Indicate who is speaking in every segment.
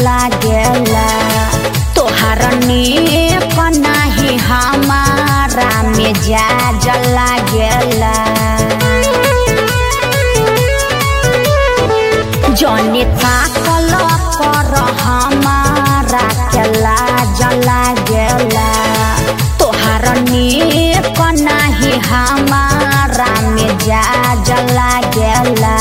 Speaker 1: लागेला तोहार नेक नाही हमारा मिजाज लागेला जने ताकल कर हमारा के लाज लागेला तोहार नेक नाही हमारा मिजाज लागेला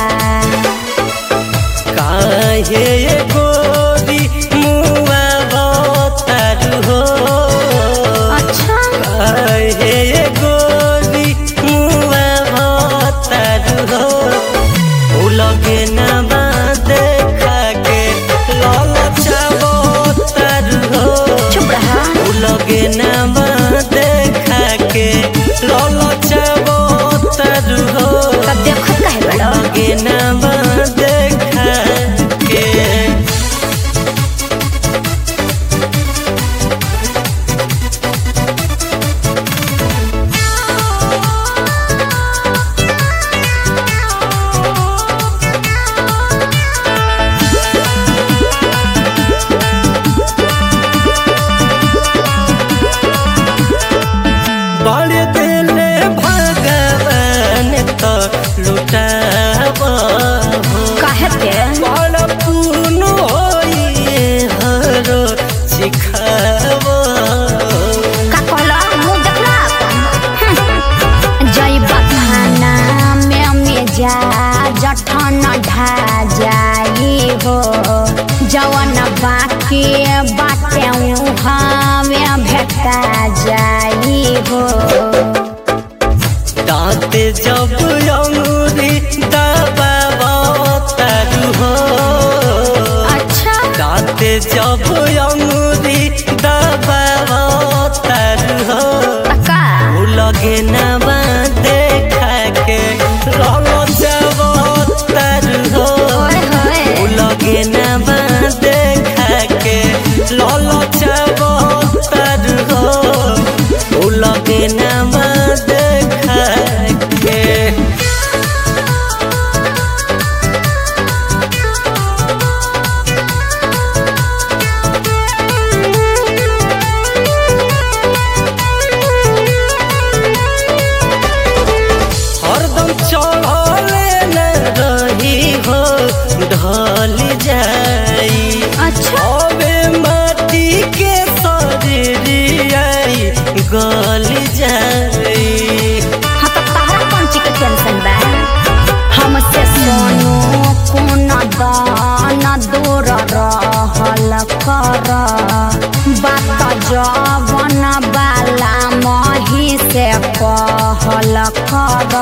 Speaker 2: काहे गोरी मुआ बतारू हो
Speaker 1: अच्छा
Speaker 2: काहे गोरी मुआ बतारू हो उ लगे ना बा देखा के ललचा बतारू हो
Speaker 1: चुप रहा
Speaker 2: उ लगे ना बा देखा के ललचा बतारू हो
Speaker 1: तब देखो कहे बड़ो
Speaker 2: लगे ना बा देखा के बड़े दिले भगवान तो लुटाब
Speaker 1: कहे के
Speaker 2: बड़ पून होइए हरो सिखाब
Speaker 1: का कहला मुंह देखला अपन जय बखाना में में जा जठन ढा जाई हो जवन बाकी बाटे हमें भेटा जाई हो
Speaker 2: दांत जब अंगूरी दबाब तारू हो
Speaker 1: अच्छा
Speaker 2: दांत जब अंगूरी दबाब तारू हो
Speaker 1: का
Speaker 2: उ लगे ना बा देखा के रंग जब तारू हो
Speaker 1: ओए होए
Speaker 2: उ लगे ना बा देखा के लल जब तारू हो उ लगे ना बा देखा के हरदम चढ़ले न रही हो ढल जाई
Speaker 1: अच्छा
Speaker 2: अबे माटी के शरीरियाई गल जाई
Speaker 1: हाँ तो तहरा कौन चीज के टेंशन बा हमसे सोनू कोन दान दूर रहल कर बात जवन बाला मही से कहल कर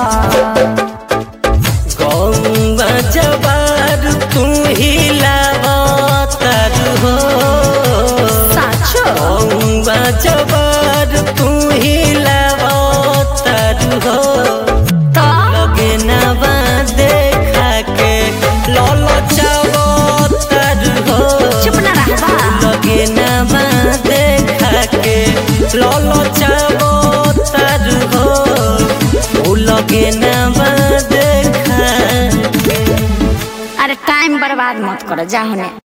Speaker 2: गौवा जबार तू ही लावतर हो
Speaker 1: साचो
Speaker 2: गौवा जबार तू ही लावतर हो
Speaker 1: तो
Speaker 2: लगे ना बा देखा के लल चावतर हो
Speaker 1: चुप ना रहबा
Speaker 2: लगे ना बा देखा के लल चावतर हो उ लगे ना बा देखा के
Speaker 1: अरे टाइम बर्बाद मत करो जा होने